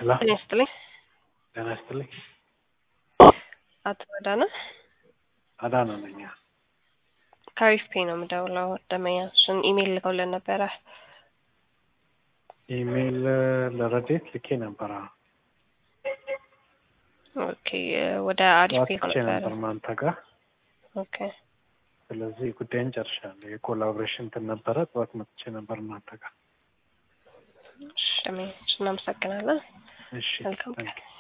ሄሎ ጤና ይስጥልኝ። ጤና ይስጥልኝ። አቶ አዳነ አዳነ ነኝ። ከአሪፍ ፔ ነው የምደውለው። ደመኛችን ኢሜይል ልከውልን ነበረ። ኢሜይል ለረዴት ልኬ ነበረ። ኦኬ ወደ አሪፍ ፔ ዋትቼ ነበር ነበረ። ማንተ ጋር። ኦኬ ስለዚህ ጉዳይን ጨርሻለሁ። የኮላቦሬሽን እንትን ነበረ። ጠዋት መጥቼ ነበር እናንተ ጋር። እሺ፣ ደመኛችን እናመሰግናለን። እሺ መልካም ታንክ ዩ።